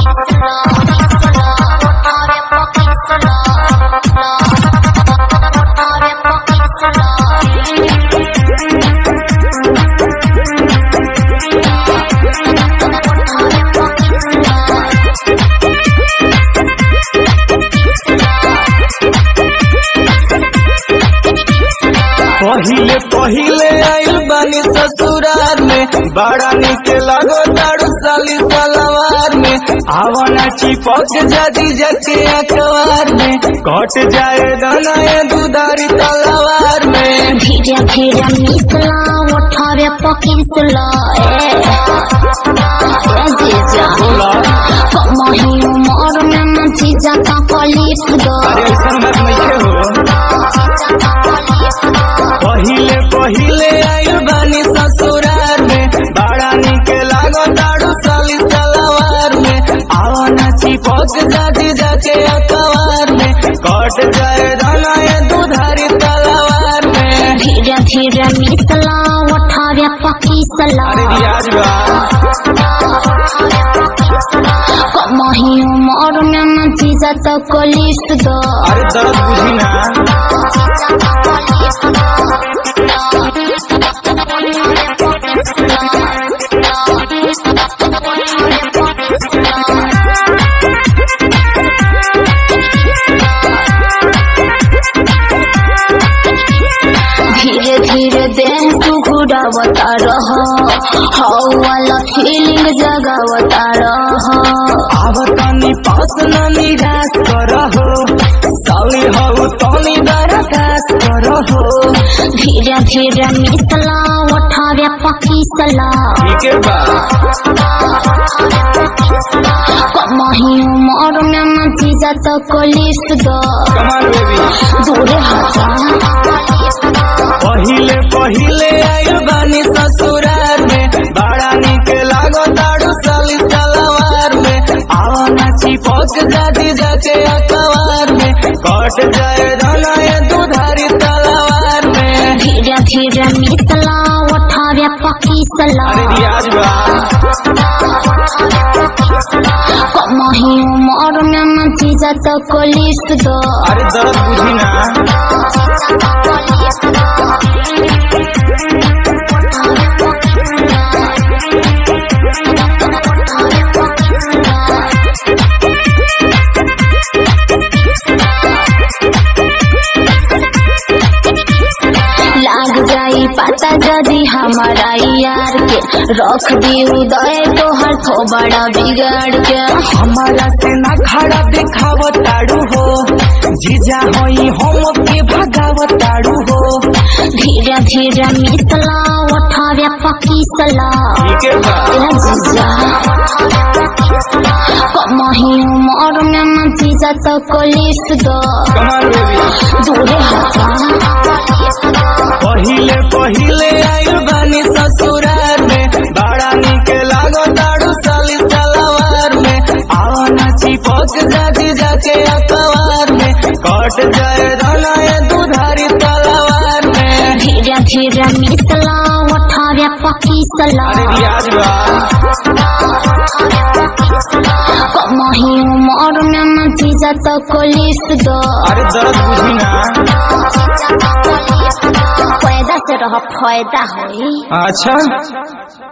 पहिले पहिले आइल बानी ससुरार में बड़ा निक लगो तारू साली सलवार में आवना चिपक जादी जके अखबार में कट जाए दनाए दुधारी तलवार में धीरे धीरे मिसला उठावे पकिसला ए ए जीजा कमही उमर में न जीजा का कलिफ दो अरे ऐसा बात नहीं हो पहिले पहिले आइल बानी ससुरार में बड़ा निक लागो तारू साली सलवार में आवना चिपक जादी जके अखबार में कट जाए दनाए दुधारी तलवार में धीरे धीरे मिसला उठावे पकिसला अरे रियाज बा कमही उमर में न जीजा तो कलिफ दो अरे दर्द बुझी ना धीरे धीरे देह सुघुरावता रह हौ वाला फीलिंग जगावता रह आवतानी पास न निराश करहो साली हऊ तनी दरखास करहो धीरे धीरे मिसला उठावे पकीसला ठीक है बा कमही उमर में न जीजा तो कलिस दो कमाल बेबी दूरे हटा पहिले पहिले आइल बानी ससुरार में बड़ा निक लागो ताड़ू साली सलवार में आवना चिपक जादी जाके अखबार में कट जाए धनाए दुधारी तलवार में धीरे धीरे मिसला उठावे पकीसला अरे रियाज बा कमही उमर में न जीजा तो कलिस दो अरे दर्द बुझी ना लाग जाई पता जदी हमारा यार के रख दी उदय तोहर थो बड़ा बिगाड़ के हमारा से ना खड़ा दिखाव ताड़ू हो जीजा होई हम के भगाव ताड़ू हो धीरे धीरे मिसला उठावे पकीसला ठीक है बा ए जीजा कमही उमर में न जीजा तो कलिस दो कमाल बेबी दूरे हटा पहिले पहिले आइल बानी ससुरार में बड़ा निक लागो ताड़ू साली सलवार में आवना चिपक जादी जाके अखबार में कट जाए धनाए दुधारी तलवार में धीरे धीरे मिसला उठावे पकीसला अरे रियाज बा कमही उमर में न जीजा तो कलिस दो अरे दर्द बुझी ना फायदा से रह फायदा होई अच्छा